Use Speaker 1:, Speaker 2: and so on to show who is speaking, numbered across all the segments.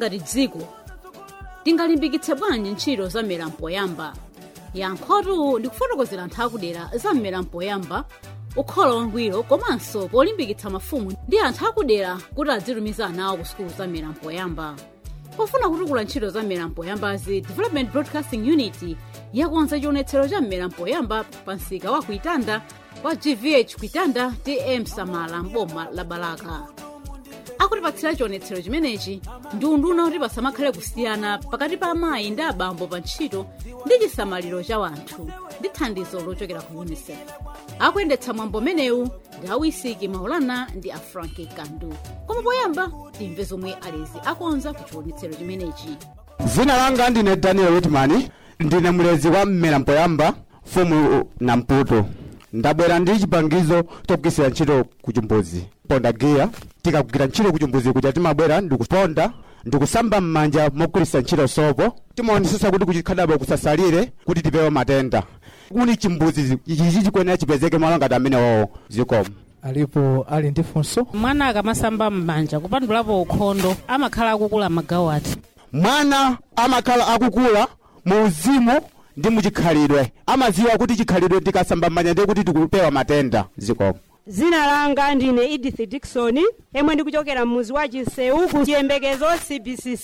Speaker 1: ngati dziko tingalimbikitse bwanji ntchito za mmera mpoyamba yankhotu ndikufotokozera anthu akudera za mmera mpoyamba ukhondo wangwiro komanso polimbikitsa mafumu ndi anthu akudera kuti adzitumiza ana awo ku sukulu za mmera mpoyamba pofuna kutukula ntchito za mmera mpoyambazi development broadcasting unit yakonza chionetsero cha mmera mpoyamba pa msika wa kuitanda wa gvh kuitanda tm samala mboma la balaka akutipatsira chionetsero chimenechi ndi unduna kuti pasamakhale kusiyana pakati pa amayi ndi abambo pa ntchito ndi chisamaliro cha wanthu ndi thandizo lochokera ku unicef akuyendetsa mwambo umenewu ndi awisiki maulana ndi afranki kandu koma poyamba timve zomwe alezi akonza ku chionetsero chimenechi
Speaker 2: dzina langa ndine daniel whitman ndine mlezi wa mmera mpoyamba mfumu namputo ndabwera ndi chipangizo chogwiritsira ntchito ku chimbuzi ponda giya tikagwira ntchito ku chimbuzi kuja timabwera ndikuponda ndikusamba m'manja mogwiritsa ntchito sopo timaonetsetsa kuti kuchikhadabo kusasalire kuti tipewe matenda kuni chimbuzi ichi chikuyenera chipezeke malo ngati amenewowo zikomo
Speaker 3: alipo ali ndi funso
Speaker 4: mwana akamasamba m'manja kupandulapo ukhondo amakhala akukula magawo ati
Speaker 2: mwana amakhala akukula mu uzimu ndi muchikhalidwe amadziwa kuti chikhalidwe tikasamba m'manja ndiye kuti tikupewa matenda zikomo
Speaker 5: zina langa ndine edith dikson emwe ndikuchokera mmuzi wa chiseu ku chiyembekezo cbcc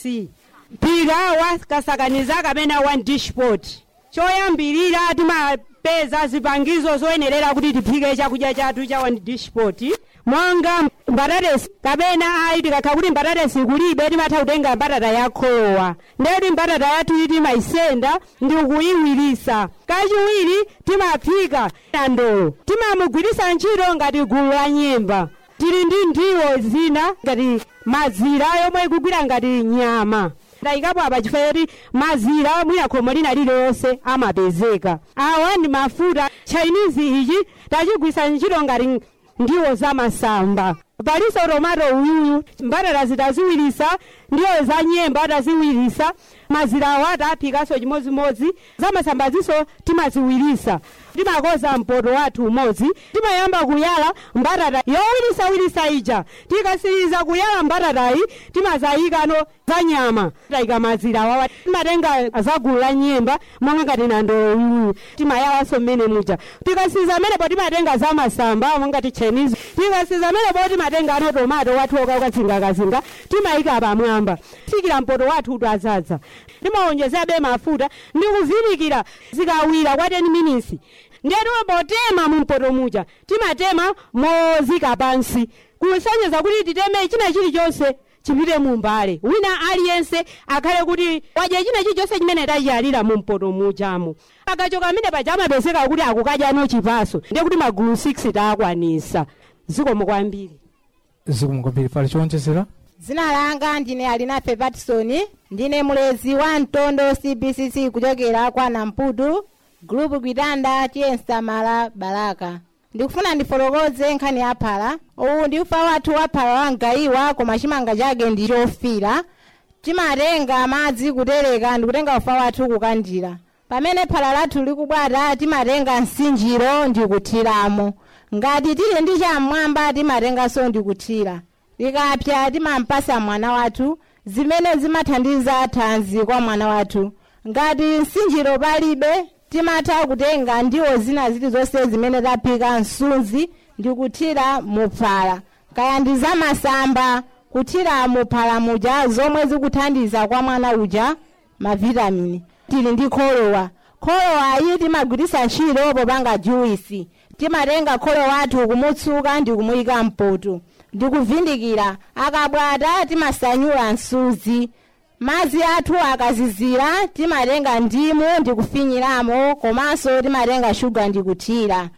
Speaker 5: mpira wa kasakaniza kapena wa dishport choyambirira timapeza zipangizo zoyenerera kuti tiphike chakudya chathu cha one dishport monga mbatatesi kapena ayi tikakha kuti mbatatesi kulibe timatha kutenga mbatata yakholowa ndeti mbatata yathu timayisenda ndi kuyiwirisa kachiwiri timaphika na ndolo timamugwirisa ntchito ngati gulu la nyemba tili ndi ndiwo zina ngati mazira yomwe ikugwira ngati nyama ndayikapo apa chifukwa choti mazira mwina khomo lina lililonse amapezeka awa ndi mafuta chinese ichi tachigwisa ntchito ngati ndiwo za masamba palinso tomato uyuyu mbatata zitaziwirisa ndiwo za nyemba taziwirisa mazira awa taphikanso chimodzimodzi za masambazinso timaziwirisa timakoza mpoto wathu umodzi timayamba kuyala mbatata yowirisawirisa ija tikasiriza kuyala mbatatayi timazayikano za nyama tayika mazira awawa timatenga za gulu la nyemba monga ngati nandolo uyuyu timayalanso mmene muja tikasiriza menepo timatenga za masamba monga ti chinese tikasiriza menepo timatenga ano tomato wathu okakazingakazinga timayika pamwamba fikira mpoto wathu utu azadza timawonjezabe mafuta ndi kuvinikira zikawira kwa 10 minutes ndiye timapotema mu mpoto muja timatema mozika pansi kusonyeza kuti titeme china chilichonse chipite mu mbale wina aliyense akhale kuti wadya china chilichonse chimene tachiyalira mu mpoto mujamo akachoka amene paja amapezeka kuti akukadyano chipaso ndiye kuti magulu 6 taakwanisa zikomo kwambiri
Speaker 3: zikomo kwambiri pali chowonjezera
Speaker 6: dzina langa ndine alinafe patison ndine mulezi wa mtondo cbcc kuchokera kwa namputu group kuitanda tiyensamala balaka ndikufuna ndifotokoze nkhani ya phala uwu ndi ufa wathu wa phala wangayiwa koma chimanga chake ndi chofira timatenga madzi kutereka ndikutenga ufa wathu kukandira pamene phala lathu likubwata timatenga msinjiro ndikuthiramo ngati tili ndi chamwamba timatenganso ndikuthira likapya timampasa mwana wathu zimene zimathandiza thanzi kwa mwana wathu ngati msinjiro palibe timatha kutenga ndiwo zina zilizonse zimene taphika msunzi ndi kuthira muphala kaya ndi zamasamba kuthira muphala muja zomwe zikuthandiza kwa mwana uja mavitamini tili ndi kholowa kholowa iyi timagwiritsa ntchito popanga juwisi timatenga kholo wathu kumutsuka ndi kumuyika mpoto ndikuvindikira akabwata timasanyula msuzi madzi athu akazizira timatenga ndimu ndikufinyiramo komanso timatenga shuga ndikuthira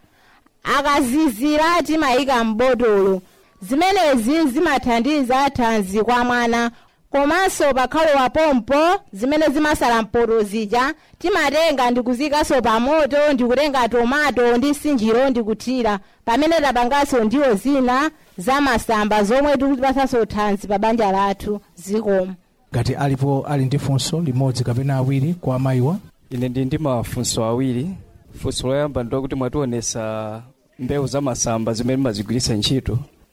Speaker 6: akazizira timayika m'botolo zimenezi zimathandiza thanzi kwa mwana komanso pakhalowa pompo zimene zimasala mpoto zija timatenga ndikuzikaso pa moto ndikutenga tomato ndi msinjiro ndikuthira pamene tapanganso ndiwo zina zamasamba zomwe tikutipasanso thanzi pa banja lathu zikomo
Speaker 3: ngati alipo ali ndi funso limodzi kapena awiri kwa amayiwa
Speaker 7: ine ndi ndi mafunso awiri funso loyamba ndi kuti mwationesa mbewu za masamba zimene mazigwiritsa ntchito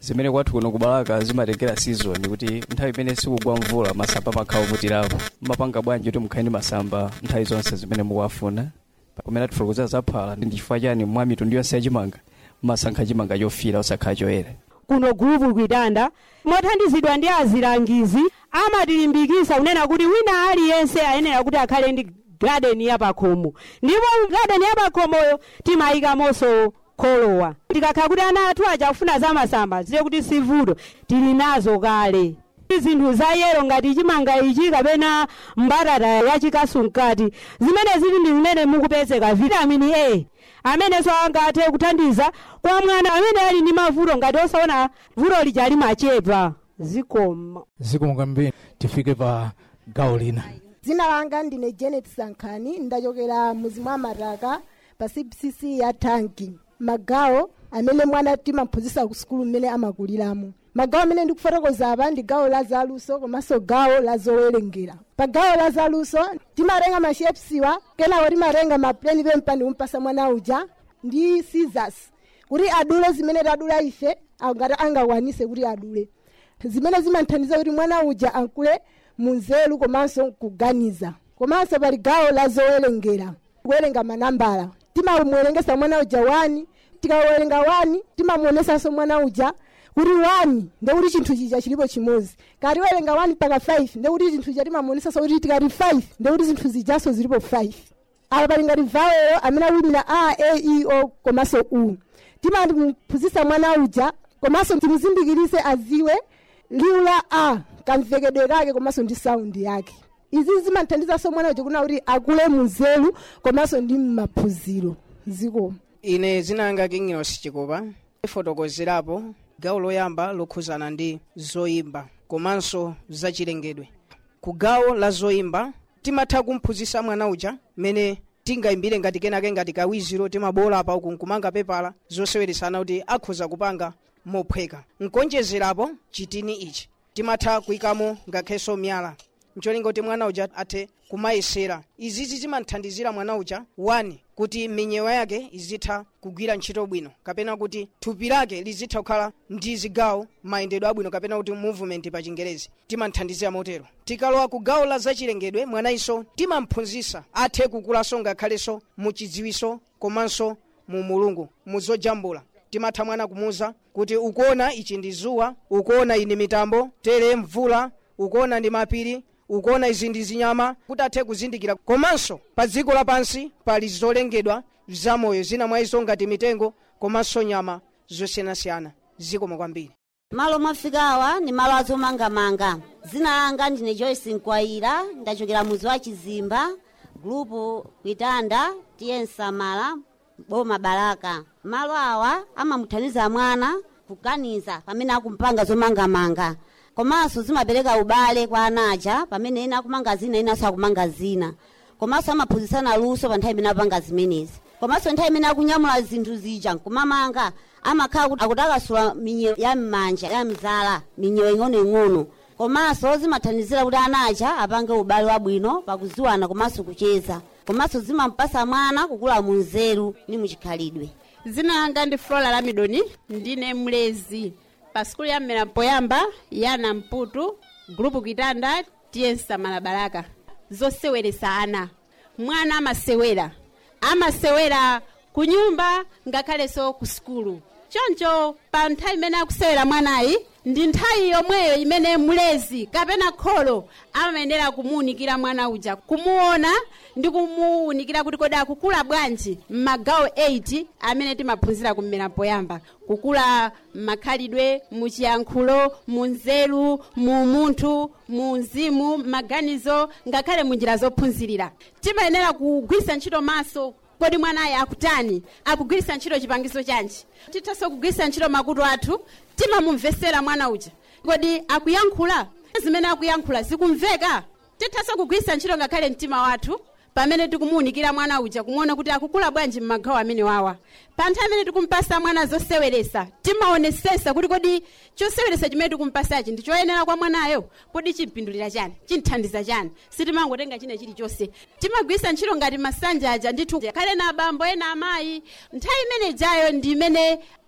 Speaker 7: zimene kwathu kuno kubalaka zimatengera season kuti nthawi imene sikugwa mvula masamba amakhala oputirapo mmapanga bwanji kuti mukhale ndi masamba nthawi zonse zimene mukuwafuna pamene atifotokozera zaphala ndi chifukwa chani mwa mitundu yonse yachimanga mmasankha chimanga chofira osakhala choyera
Speaker 5: kuno gulupu kwitanda mothandizidwa ndi azilangizi amatilimbikisa kunena kuti wina aliyense ayenera kuti akhale ndi gadeni yapakhomo ndipo gadeni yapakhomoyo timayikamonso kholowa tikakhala kuti ana athu aja kufuna za masamba ziye kuti sivuto tili nazo kale zinthu za yero ngati chimanga ichi kapena mbatata yachikasu mkati zimene zili ndi zimene mukupezeka vitamini a amenenso angathe kuthandiza kwa mwana amene ali ndi mavuto ngati osaona vuto lija limachepa zikoma
Speaker 3: zikomo kwambiri tifike pa gawo lina
Speaker 8: dzina langa ndine janet sankhani ndachokera muzi mwa mataka pa cbcc ya tanki magawo amene mwana timamphunzitsa ku sukulu mmene amakuliramo magawo amene ndikufotokoza apa ndi gawo la zaluso komanso gawo la zowerengera pa gawo la zaluso timatenga mashepsiwa kenako timatenga mapleni pempani kumpasa mwana uja ndi scissors kuti adule zimene tadula ife ngati angakwanise kuti adule zimene zimathandiza kuti mwana uja ankule munzeru komanso kuganiza komanso pali gawo la zowerengera kuwerenga manambala timamuwerengesa mwana uja wani tikawerenga wani timamuonesanso mwana uja kuti wani ndekuti chinthu chija chilipo chimodzi kati werenga wani mpaka 5 ndekuti chinthu chija timamuonesanso kuti tikati 5 ndekuti zinthu zijanso zilipo 5 apa pali ngati vawelo amene akuimira a a e o komanso u timamuphunzitsa mwana uja komanso timuzindikirise aziwe liwu la a kamvekedwe kake komanso ndi saundi yake izi zimathandizanso mwana uja kuna kuti akule munzeru komanso ndi mmaphunziro zikomo
Speaker 9: ine zinanga kingilosi chikopa ifotokozerapo gawo loyamba lokhuzana ndi zoyimba komanso zachilengedwe ku gawo la zoyimba timatha kumphunzitsa mwana uja mmene tingayimbire ngati kenake ngati kawiziro timabola pa uku nkumanga pepala zoseweresana kuti akhoza kupanga mophweka nkonjezerapo chitini ichi timatha kuyikamo ngakhenso miyala ncholinga kuti mwana uja athe kumayesera izizi zimathandizira mwana uja wani kuti minyewa yake izitha kugwira ntchito bwino kapena kuti thupi lake lizitha kukhala ndi zigawo mayendedwe abwino kapena kuti movement pa chingerezi timathandizira motero tikalowa ku gawo la zachilengedwe mwanayinso timamphunzitsa athe kukulanso ngakhalenso mu chidziwiso komanso mu mulungu mu zojambula timatha mwana kumuza kuti ukuona ichi ndi zuwa ukuona iyi ndi mitambo tere mvula ukuona ndi mapiri ukuona izi ndi zinyama kuti athe kuzindikira komanso pa dziko lapansi pali zolengedwa zamoyo zina mwa izo ngati mitengo komanso nyama zosiyanasiyana zikomo kwambiri
Speaker 10: malo mwafikawa ni malo azomangamanga dzina langa ndine joyce nkwayira ndachokera muzi wa chizimba gulupu kwitanda tiye nsamala boma baraka malo awa amamuthandiza mwana kuganiza pamene akumpanga zomangamanga komanso zimapereka ubale kwa anaja pamene ena akumanga zina inanso akumanga zina komanso amaphunzitsana luso pa nthawi imene apanga zimenezi komanso nthawi imene akunyamula zinthu zija nkumamanga amakhala kuti akutakasula minyewo ya m'manja ya mzala minyewo ing'onoing'ono komanso zimathandizira kuti anaja apange ubale wabwino pakuziwana komanso kucheza komanso zimampasa mwana kukula munzeru ni muchikhalidwe
Speaker 11: dzina langa ndi flora lamidoni ndine mlezi pa sukulu ya mmera poyamba ya namputu gulupu kitanda tiye nsamala baraka zoseweresa ana mwana amasewera amasewera ku nyumba ngakhalenso ku sukulu choncho pa nthawi imene akusewera mwanayi ndi nthawi yomweyo imene mlezi kapena kholo amayenera kumuwunikira mwana uja kumuona ndi kumuwunikira kuti kodi akukula bwanji m'magawo 8 amene timaphunzira kummera poyamba kukula m'makhalidwe muchiyankhulo munzeru mu munthu mu mzimu maganizo ngakhale munjira zophunzirira timayenera kugwiritsa ntchito maso kodi mwanayo akutani akugwiritsa ntchito chipangizo chanji tithanso kugwiritsa ntchito makutu athu timamumvesera mwana uja kodi akuyankhula zimene akuyankhula zikumveka tithanso kugwiritsa ntchito ngakhale mtima wathu pamene tikumuwunikira mwana uja kumuona kuti akukula bwanji m'magawo amene wawa pa nthawi imene tikumpasa mwana zoseweresa timaonesesa kuti kodi choseweresa chimene tikumpasachi ndi choyenera kwa mwanayo kodi chimpindulira chani chinthandiza chani sitimangotenga china chilichonse timagwiritsa ntchito ngati masanja aja ndithu khale na abambo ena amayi nthawi imene ijayo ndi imene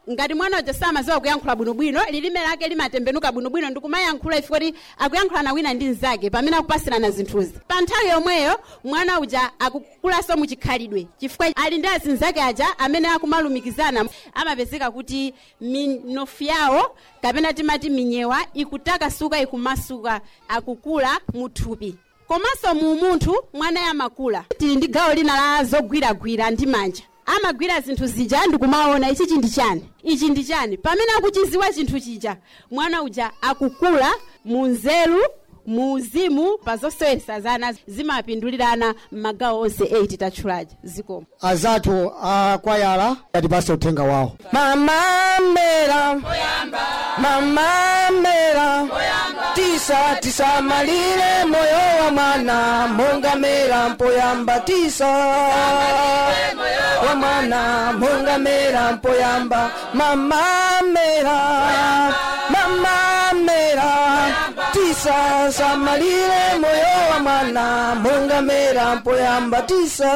Speaker 11: ngati mwana uja samaziwa kuyankhula bwinobwino lilime lake limatembenuka bwinobwino ndikumayankhula ife kuti akuyankhulana wina ndi mnzake pamene akupasirana zinthuzi pa nthawi yomweyo mwana uja akukulanso muchikhalidwe chifukwa ali ndi azinzake aja amene akumalumikizana amapezeka kuti minofu yawo kapena timati minyewa ikutakasuka ikumasuka akukula muthupi komanso mu munthu mwana yamakula tili ndi gawo lina la zogwiragwira ndi manja amagwira zinthu zija ndikumaona ichi ndi chani ichi ndi chani pamene akuchiziwa chinthu chija mwana uja akukula mu nzeru mu uzimu pa zosewesa zana zimapindulirana m'magawo onse 8 tatchulaja zikomo
Speaker 12: azathu akwayala atipase uthenga wawo mamamera mamamera tisa tisamalire moyo wa mwana mongamera mpoyamba tisa wa mwana mongamera mpoyamba mamamera mamamera tisa samalire moyo wa mwana mongamera mpoyamba tisa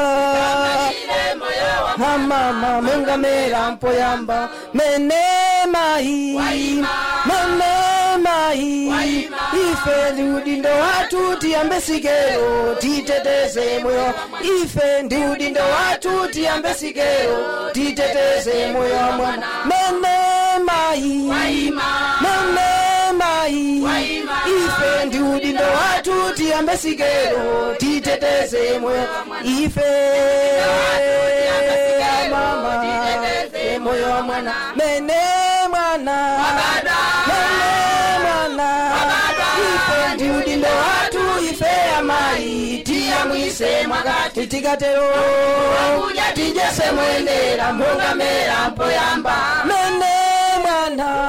Speaker 12: mamama mongamera mpoyamba mene mai mene mai ife ndi udindo wathu tiyambe sikelo titeteze moyo ife ndi udindo wathu tiyambe sikelo titeteze moyo wa mwana mene mai mene mai ife ndi udindo wathu tiyambe sikelo titeteze moyo ife mama moyo wa mwana mene mwana mene mwana ife ndi udindo wathu ife amayi tiyamwise mwakati tikatero tijese mwendera mbongamera mpoyamba mene mwana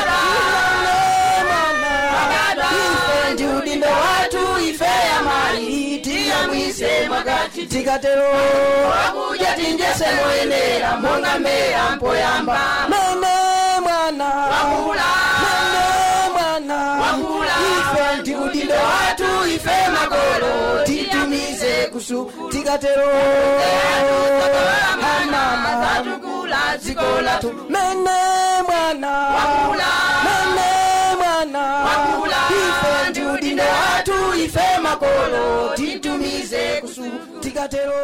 Speaker 12: ife ndi udindo wathu ife amayi tiyamwise mwakati tikatero akuja tinjese moyenera mongamera mpoyamba mene mwana mene mwana ife ndi udindo wathu ife makolo titumize kusu tikatero amama dziko lathu mene mwana mene mwana ife ndi udindo wathu ife makolo titumize kusu tikatero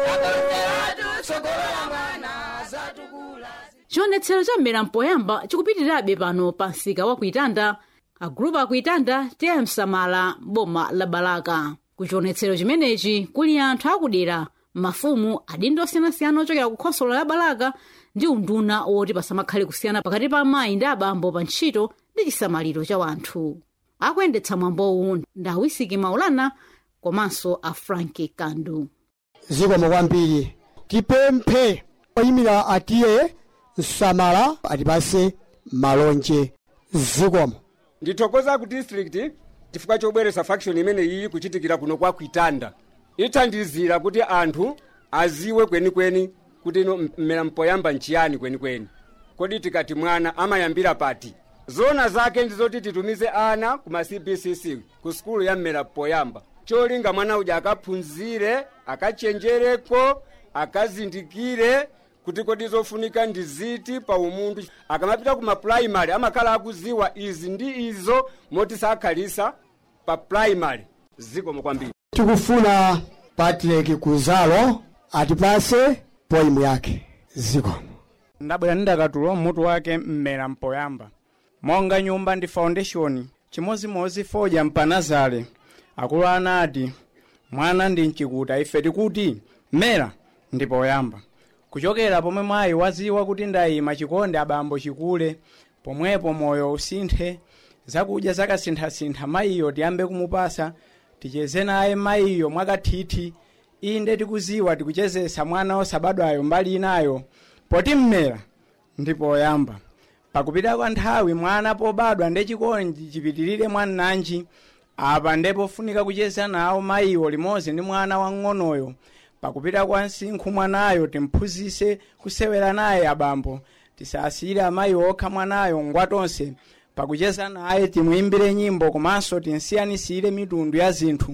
Speaker 12: sogola mwana zatukula
Speaker 1: chionetsero cha mmera mpoyamba chikupitirirabe pano pa msika wa kuitanda agulupu akuitanda tiya msamala boma la balaka ku chionetsero chimenechi kuli anthu akudera mafumu adindo osiyanasiyana ochokera ku khonsolo la balaka ndi unduna woti pasamakhale kusiyana pakati pa amayi ndi abambo pa ntchito ndi chisamaliro cha wanthu akuyendetsa mwambowu ndi awisiki maulana komanso a franki kandu
Speaker 12: zikomo kwambiri tipemphe oyimira atiye msamala atipase malonje zikomo
Speaker 13: ndithokoza ku district chifukwa chobweretsa faction imene iyi kuchitikira kuno kwa kuitanda ithandizira kuti anthu aziwe kwenikweni kuti ino mmera mpoyamba nchiyani kwenikweni kodi tikati mwana amayambira pati zona zake ndizoti titumize ana ku ma cbcc ku sukulu ya mmera poyamba cholinga mwana uja akaphunzire akachenjereko akazindikire kuti kodi zofunika ndi ziti pa umunthu akamapita ku mapuraimari amakhala akuziwa izi ndi izo moti sakhalisa pa puraimari zikomo kwambiri
Speaker 12: tikufuna patrick kuzalo atipase poimu yake zikomo
Speaker 14: ndabwera ndakatulo mutu wake mmera mpoyamba monga nyumba ndi foundation chimozimozi fodya mpanazale akulu anati mwana ndi mchikuta ife tikuti mmera ndi poyamba kuchokera pomwe mwayi waziwa kuti ndayima chikonde abambo chikule pomwepo moyo usinthe zakudya zakasinthasintha mayiyo tiyambe kumupasa ticheze naye mayiyo mwakathithi inde tikuziwa tikuchezesa mwana osabadwayo mbali inayo poti mmera ndi poyamba pakupita kwa nthawi mwana pobadwa ndi chikondi chipitirire mwananji apa ndipo funika kucheza nawo mayiwo limodzi ndi mwana wang'onoyo pakupita kwa msinkhu mwanayo timphunzise kusewera naye abambo tisasiyire amayi okha mwanayo ngwatonse pakucheza naye timuimbire nyimbo komanso tinsiyanisire mitundu ya zinthu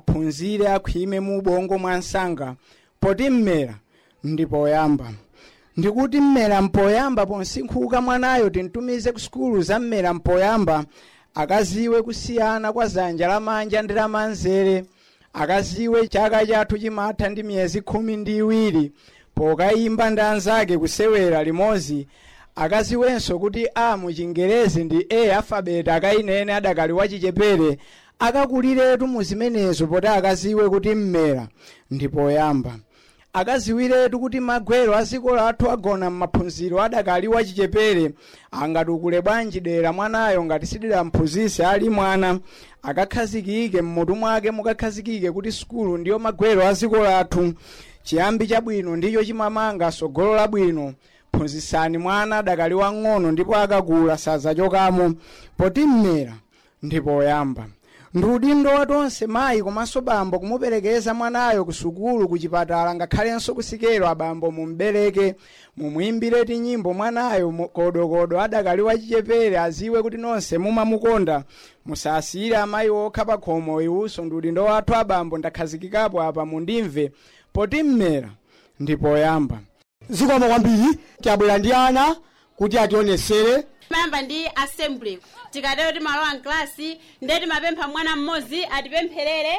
Speaker 14: aphunzire akhwime mu ubongo mwa msanga poti mmera ndi poyamba ndikuti mmera mpoyamba ponsinkhuka mwanayo tintumize ku sukulu za mmera mpoyamba akaziwe kusiyana kwa zanja lamanja ndi lamanzere akaziwe chaka chathu chimatha ndi miyezi khumi ndi iwiri pokayimba ndi anzake kusewera limodzi akaziwenso kuti a mu chingerezi ndi a alfabeti akayinene adakali wachichepere akakuliretu mu zimenezo poti akaziwe kuti mmera ndi poyamba akaziwiretu kuti magwero a dziko lathu agona m'maphunziro adakali wachichepere angatukule bwanji dera mwanayo ngati sididamphunzise ali mwana akakhazikike mmutu mwake mukakhazikike kuti sukulu ndiyo magwero a dziko lathu chiyambi chabwino ndicho chimamanga sogolo labwino phunzitsani mwana adakali wang'ono ndipo akakula sadzachokamo poti mmera ndi poyamba ndi udindo wa tonse mayi komanso bambo kumuperekeza mwanayo ku sukulu ku chipatala ngakhalenso kusikelo abambo mumbereke mumuimbire tinyimbo mwanayo mu- kodokodo adakali wachichepere aziwe kuti nonse mumamukonda musasiyire amayi okha pa khomo iwuso ndi udindo wathu abambo ndakhazikikapo apa mundimve poti mmera ndi poyamba
Speaker 12: zikomo kwambiri tabwera ndi ana kuti ationesere
Speaker 11: mayamba ndi assembly tikatero timalowa mklasi ndiye timapempha mwana mmodzi atipempherere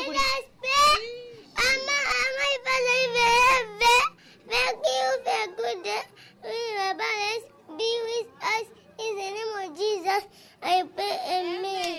Speaker 15: Thank you for good day. We are blessed. Be with us in the name of Jesus. I pray amen.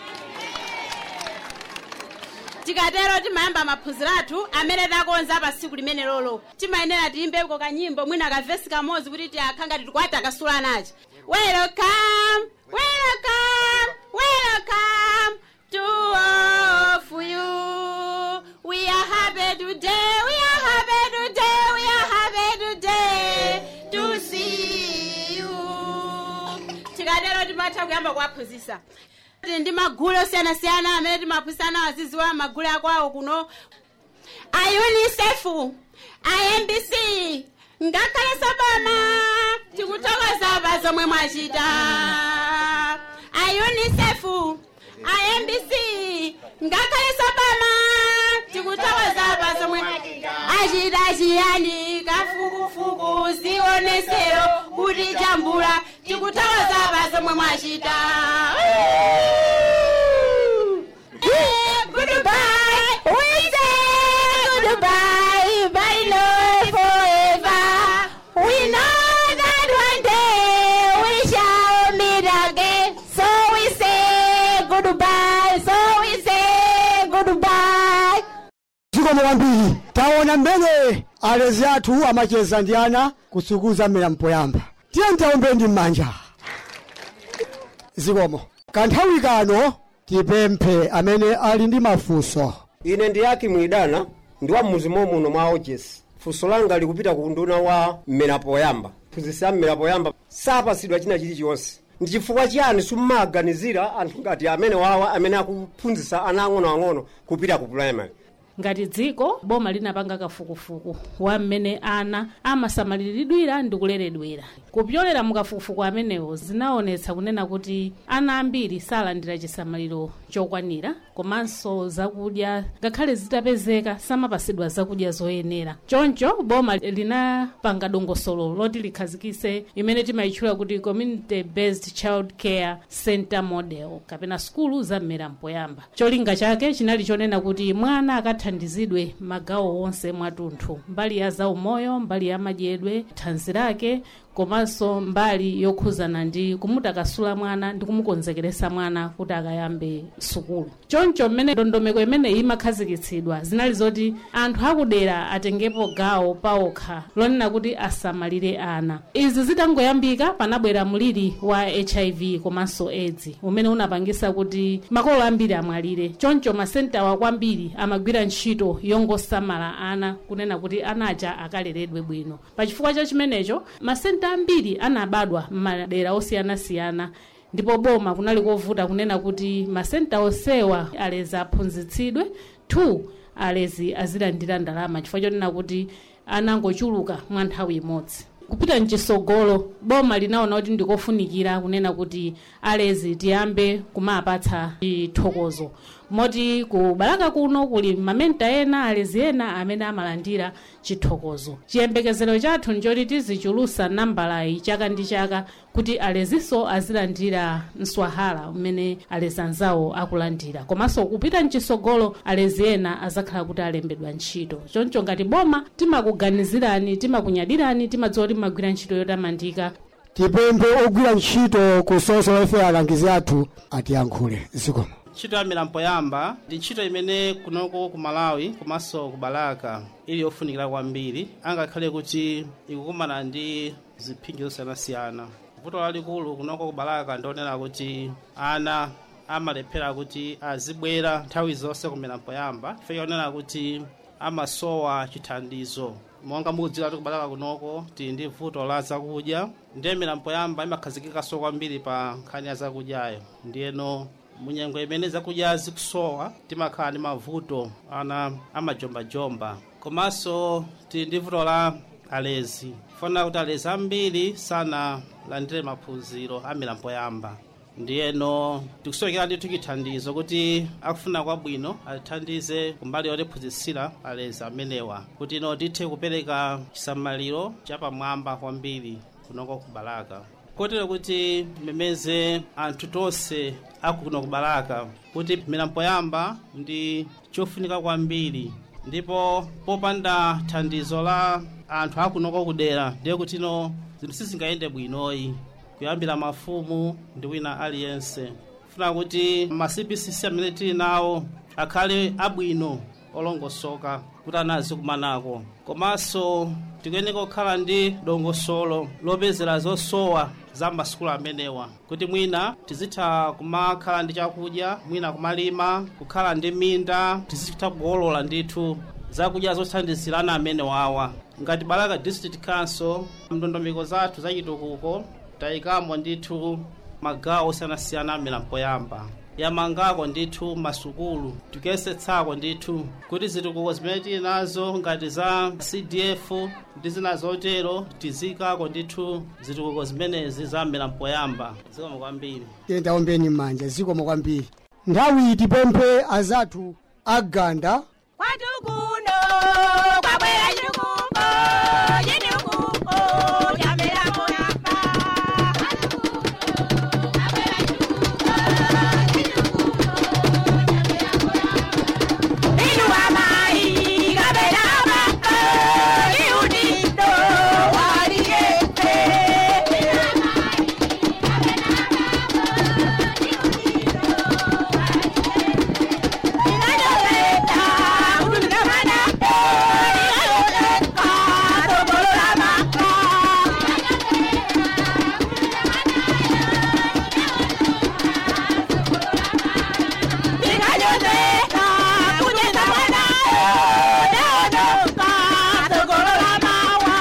Speaker 11: tikatero timayamba maphunziro athu amene takonza pa tsiku limene lolo timayenera tiyimbeko kanyimbo mwina kavesi kamodzi kuti tiakhanga titikwati akasula nachi welcome welcome welcome to all of you we are happy today we are happy today we are happy today to see you tikatero timatha kuyamba kuwaphunzitsa Tili ndi magulu osiyanasiyana amene timaphunzitsana aziziwa magulu akwawo kuno a unicef a mbc ngakhalenso boma tikuthokoza pa zomwe mwachita a unicef a mbc ngakhalenso boma tikuthokoza pa zomwe achita chiyani kafukufuku zionesero kuti jambula tikuthokoza pa zomwe mwachita Eh, goodbye. We say goodbye, bye love forever. We know that one day we shall meet again. So we say goodbye. So we say goodbye.
Speaker 12: zikomo kwambiri taona mmene alezi athu amacheza ndi ana kusukuza mmera mpoyamba tiye ntaombe ndi m'manja zikomo kanthawi kano tipemphe amene ali ndi mafunso
Speaker 16: ine ndi yaki mwidana ndi wa mmuzi muno mwa ojesi funso langa likupita ku nduna wa mmera poyamba phunzitsi a mmera poyamba sapasidwa china chilichonse ndi chifukwa chiyani simmaganizira anthu ngati amene wawa amene akuphunzitsa ana ang'onoang'ono kupita ku primary
Speaker 4: ngati dziko boma linapanga kafukufuku wa mmene ana amasamaliridwira ndi kuleredwera kupyolera mukafukufuku amenewo zinaonetsa kunena kuti ana ambiri salandira chisamaliro chokwanira komanso zakudya ngakhale zitapezeka samapasidwa zakudya zoyenera choncho boma linapanga dongosolo loti likhazikise imene timayitchula kuti community based child care center model kapena sukulu za mmera mpoyamba cholinga chake chinali chonena kuti mwana akathandizidwe magawo onse mwatunthu mbali ya zaumoyo mbali ya madyedwe thanzi lake komanso mbali yokhuzana ndi kumutakasula mwana ndi kumukonzekeresa mwana kuti akayambe sukulu choncho mmene ndondomeko imene imakhazikitsidwa zinali zoti anthu akudera atengepo gawo paokha lonena kuti asamalire ana izi zitangoyambika panabwera mliri wa hiv komanso aids umene unapangisa kuti makolo ambiri amwalire choncho masentawa kwambiri amagwira ntchito yongosamala ana kunena kuti anaja akaleredwe bwino pachifukwa cha chimenecho masenta ambiri anabadwa m'madera osiyanasiyana ndipo boma kunali kovuta kunena kuti masenta onsewa alezi aphunzitsidwe 2 alezi azilandira ndalama chifukwa chonena kuti anangochuluka mwa nthawi imodzi kupita mchisogolo boma linaona kuti ndikofunikira kunena kuti alezi tiyambe kumapatsa chithokozo moti ku balaka kuno kuli mamenta ena alezi ena amene amalandira chithokozo chiyembekezero chathu nchoti tizichulusa nambalayi chaka ndi chaka kuti alezinso azilandira mswahala umene alezi anzawo akulandira komanso kupita mchisogolo alezi ena azakhala kuti alembedwa ntchito choncho ngati boma timakuganizirani timakunyadirani timadziwa kuti mumagwira ntchito yotamandika
Speaker 12: tipemphe ogwira ntchito ku social welfare alangizi athu atiyankhule zikomo
Speaker 17: ntchito ya milambo yamba ndi ntchito imene kunoko ku malawi komanso ku balaka ili yofunikira kwambiri angakhale kuti ikukumana ndi ziphinjo zosiyanasiyana vuto lalikulu kunoko ku balaka ndionera kuti ana amalephera kuti azibwera nthawi zonse ku milambo yamba ife ionera kuti amasowa chithandizo monga mukudziwa kuti kubalaka kunoko tili ndi vuto la zakudya ndiye milambo yamba imakhazikikanso kwambiri pa nkhani ya zakudyayo ndiyeno munyengo imene zakudya zikusowa timakhala ndi mavuto ana amajombajomba komanso tili ndi vuto la alezi funa kuti alezi ambiri sanalandire maphunziro a milambo yamba ndiyeno tikusowekera ndithu chithandizo kuti akufuna kwabwino atithandize kumbali yotiphunzitsira alezi amenewa kuti ino tithe kupereka chisamaliro chapamwamba kwambiri kunoko kubalaka kotero kuti memeze anthu tonse akuno kubalaka kuti milambo yamba ndi chofunika kwambiri ndipo popanda thandizo la anthu akunoko kudera ndiye kuti ino zinthu sizingayende bwinoyi kuyambira mafumu ndi wina aliyense funa kuti ma cbcc amene tili nawo akhale abwino olongosoka kuti anazi kumanako komanso tikuyeneka kukhala ndi dongosolo lopezera zosowa za masukulu amenewa kuti mwina tizitha kumakhala ndi chakudya mwina kumalima kukhala ndi minda tizitha kukolola ndithu zakudya zothandizira ana amene wawa ngati balaka district council ndondomeko zathu zachitukuko tayikamo ndithu magawo osiyanasiyana a milambo yamba yamangako ndithu masukulu tikuyesetsako ndithu kuti zitukuko zimene tili nazo ngati za cdf ndi zina zotero tizikako ndithu zitukuko zimenezi za milambo yamba zikomo kwambiri
Speaker 12: tiyenda ombeni m'manja zikomo kwambiri nthawi tipemphe azathu aganda
Speaker 15: kwatukuno kwabwera chitukuko chitukuko cha milambo yamba inu amayi kapena abambo iudindo waliyete Inayoleta kutumikamana inayoleta togolola maka inayoleta kunyeza mwana naonoka togolola mawa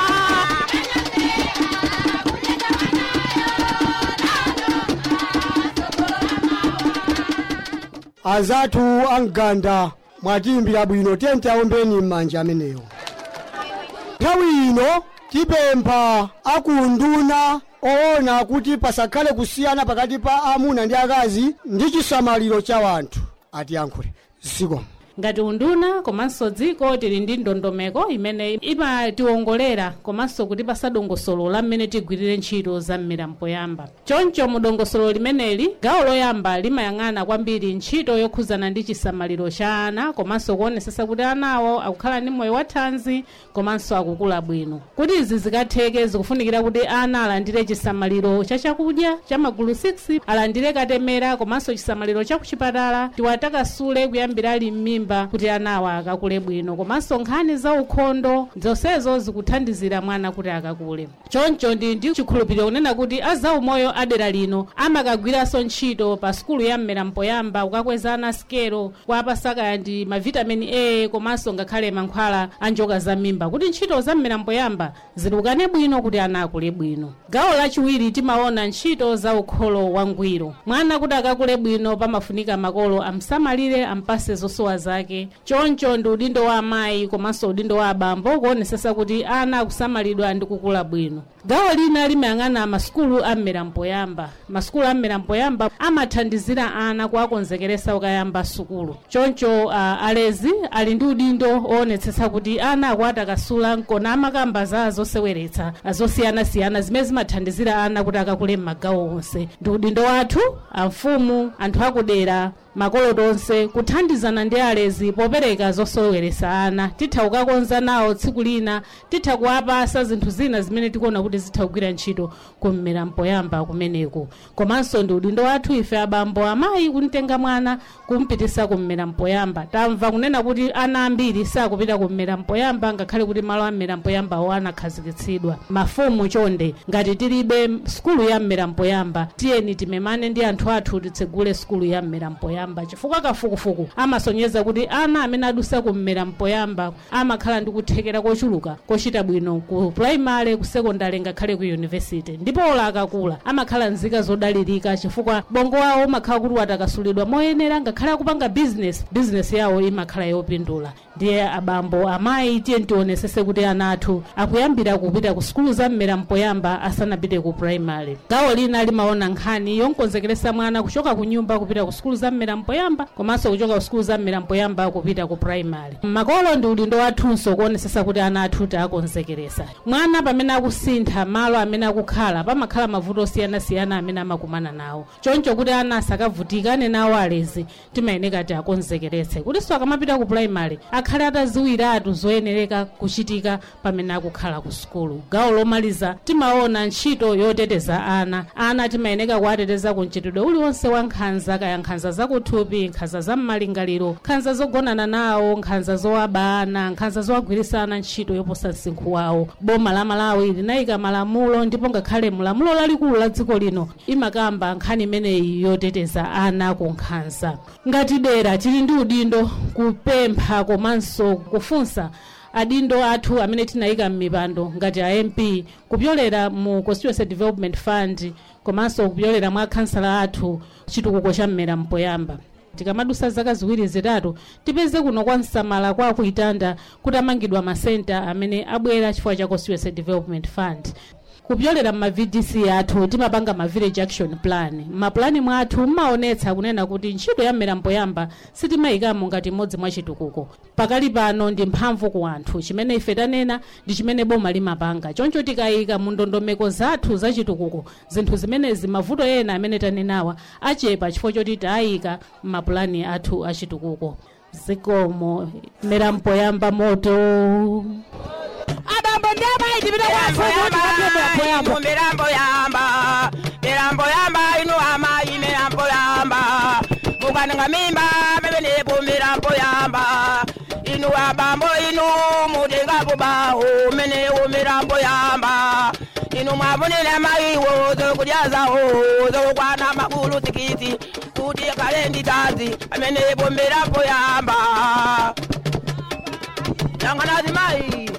Speaker 12: azathu amganda mwatiyimbira bwino tiyente aombeni m'manja amenewo nthawi ino tipempha akunduna oona kuti pasakhale kusiyana pakati pa amuna ndi akazi ndi chisamaliro cha wanthu atiyankhule zikomo
Speaker 4: ngati unduna komanso dziko tili ndi ndondomeko imene imatiwongolera komanso kutipasa dongosolo la mmene tigwirire ntchito za m'milambo yamba choncho mu dongosolo limeneli gawo loyamba limayang'ana kwambiri ntchito yokhuzana ndi chisamaliro cha ana komanso kuonesesa kuti anawo akukhala ndi moyo wathanzi komanso akukula bwino kuti izi zikatheke zikufunikira kuti ana alandire chisamaliro cha chakudya cha magulu 6 alandire katemera komanso chisamaliro cha kuchipatala tiwatakasule kuyambira ali m'mimba kuti anawa akakule bwino komanso nkhani za ukhondo zonsezo zikuthandizira mwana kuti akakule choncho ndi ndi chikhulupiriro kunena kuti azaumoyo adera lino amakagwiranso ntchito pa sukulu ya mmerampo yamba kukakweza ana sikelo kuapasaka ndi mavitamini a komanso ngakhale mankhwala a njoka za mimba kuti ntchito za mmerampo yamba zitukane bwino kuti ana akule bwino gawo lachiwiri timaona ntchito za ukholo wangwiro mwana kuti akakule bwino pamafunika makolo amsamalire ampase zosowa zake zake choncho ndi udindo wa amayi komanso udindo wa abambo kuonesesa kuti ana akusamalidwa ndi kukula bwino gawo lina limayang'ana masukulu a mmerampoyamba masukulu a mmerampoyamba amathandizira ana kuwakonzekeresa ukayamba sukulu choncho uh, alezi ali ndi udindo oonetsetsa kuti ana akuwatakasula kona amakamba za zoseweretsa zosiyanasiyana zimene zimathandizira ana kuti akakule m'magawo onse ndi udindo wathu amfumu anthu akudera makolo tonse kuthandizana ndi alezi popereka zoseweretsa ana titha kukakonza nawo tsiku lina titha kuwapasa zinthu zina zimene tikuona kuti zitha kugwira ntchito kummera mpoyamba kumeneko komanso ndi udindo wathu ife abambo amayi kumtenga mwana kumpitisa kummera mpoyamba tamva kunena kuti ana ambiri sakupita kummera mpoyamba ngakhale kuti malo a mmera mpoyambawo anakhazikitsidwa mafumu chonde ngati tilibe sukulu ya mmera mpoyamba tiyeni timemane ndi anthu athu titsegule sukulu ya mmera mpoyamba chifukwa kafukufuku amasonyeza kuti ana amene adusa kummera mpoyamba amakhala ndi kuthekera kochuluka kochita bwino ku primary ku secondary ngakhale ku university ndipo ola akakula amakhala nzika zodalirika chifukwa bongo wawo umakhala kuti watakasulidwa moyenera ngakhale akupanga business business yawo imakhala yopindula ndiye abambo amayi tiye tionesese kuti ana athu akuyambira kupita ku sukulu za mmera mpoyamba asanapite ku primary gawo lina limaona nkhani yonkonzekeresa mwana kuchoka ku nyumba kupita ku sukulu za mmera mpoyamba komanso kuchoka ku sukulu za mmera mpoyamba kupita ku primary makolo ndi udindo wathunso kuonesesa kuti ana athu taakonzekeresa mwana pamene akusintha malo amene akukhala pamakhala mavuto osiyanasiyana amene amakumana nawo choncho kuti ana asakavutikane nawo alezi timayeneka tiakonzekeretse kutinso akamapita ku primary akhale ataziwiratu zoyenereka kuchitika pamene akukhala ku sukulu gawo lomaliza timaona ntchito yoteteza ana ana timayeneka kuwateteza ku mchitidwe uliwonse wa nkhanza kaya nkhanza zakuthupi nkhanza za mmalingaliro nkhanza zogonana nawo nkhanza zowaba ana nkhanza zowagwirisana ntchito yoposa msinkhu wawo boma la malawi linayika malamulo ndipo ngakhale mulamulo lalikulu la dziko lino imakamba nkhani imeneyi yoteteza ana ku nkhanza ngati dera tili ndi udindo kupempha komanso kufunsa adindo athu amene tinayika m'mipando ngati a mp kupyolera mu constituency development fund komanso kupyolera mwa akhansala athu chitukuko cha mmera mpoyamba tikamadusa zaka ziwiri zitatu tipeze kuno kwa msamala kwa kuitanda kutamangidwa masenta amene abwera chifukwa cha constituency development fund kupyolera mma vdc athu timapanga ma village action plan mmapulani mwathu mmaonetsa kunena kuti ntchito ya mmera mpoyamba sitimayikamo ngati imodzi mwa chitukuko pakali pano ndi mphamvu ku anthu chimene ife tanena ndi chimene boma limapanga choncho tikayika mu ndondomeko zathu za chitukuko zinthu zimenezi mavuto ena amene tanenawa achepa chifukwa choti tayika mmapulani athu a chitukuko zikomo mmera mpoyamba moto
Speaker 18: abambo ndi amayi tipita kwa mirambo yamba mirambo yamba inu amayi mirambo yamba mukananga mimba mebenepo mirambo yamba inu abambo inu mutengapo baho menewo mirambo yamba inu mwavunile mayiwo zokudyazawo zokukwana makulu tikiti kuti kale nditazi amenepo mirambo yamba yang'anazi mayi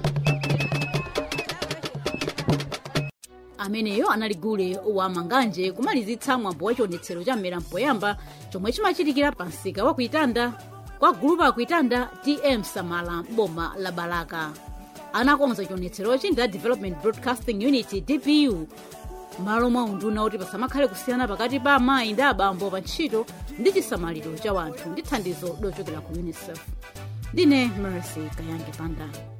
Speaker 1: ameneyo anali gule wa manganje kumalizitsa mwambo wa chionetsero cha mmera mpoyamba chomwe chimachitikira pa msika wa kuitanda kwa gulupu akuitanda tm samala boma la balaka anakonza chionetserochi ndi a development broadcasting unit dbu malo mwa unduna kuti pasamakhale kusiyana pakati pa amayi ndi abambo pa ntchito ndi chisamaliro cha wanthu ndi thandizo lochokera ku unicef ndine mercy kayange panda